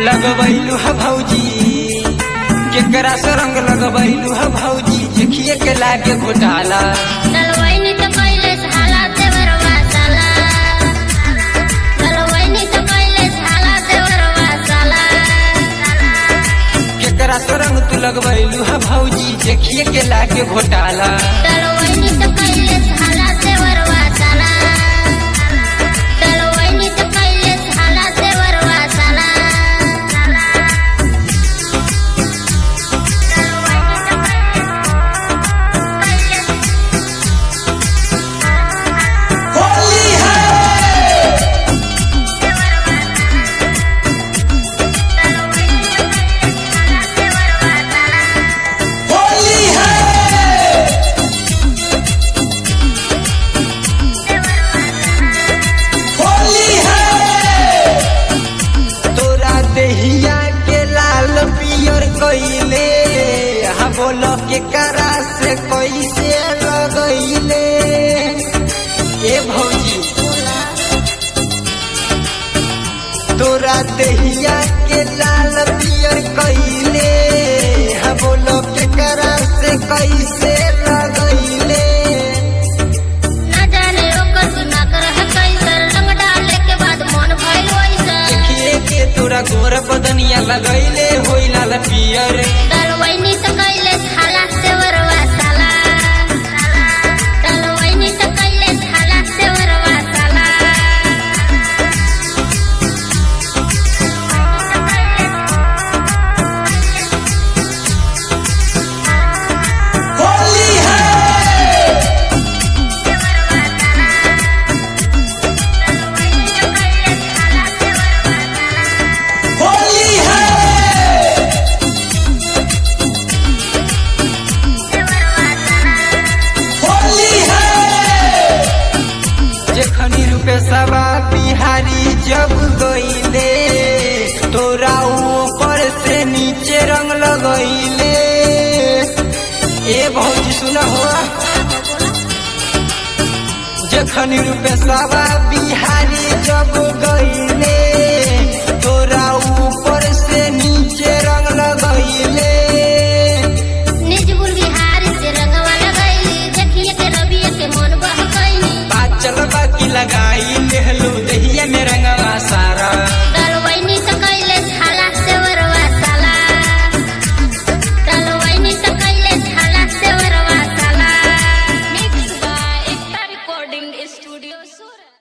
लगबैलू ह भौजी केकरा से रंग लगबैलू ह भौजी देखिए के लागे घोटाला डलवैनी तो कैले झाला देवरवा साला डलवैनी तो कैले झाला देवरवा साला केकरा से रंग तू लगबैलू ह भौजी देखिए के लागे घोटाला डलवैनी तो कैले झाला देवरवा साला डलवैनी तो कैले झाला देवरवा साला तोरा देहिया के लाल पियर कइले हा बोल के करा से कैसे लगैले ए भौजी तोरा देहिया के लाल पियर कइले हा बोल के करा से कैसे लगैले न जाने ओकर गुना कर है कैसर रंग डाले के बाद मन भइल वैसा देखिए के तोरा गोर बदनिया लगैले होई लाल पियर डलवैनी तो कैले झाला देवरवा साला डलवैनी तो कैले झाला देवरवा साला जेखनी रूपे सबा बिहारी जब गईले तोरा ऊपर से नीचे रंग लगैले ए भौजी सुन हो जेखनी रूपे सबा बिहारी जब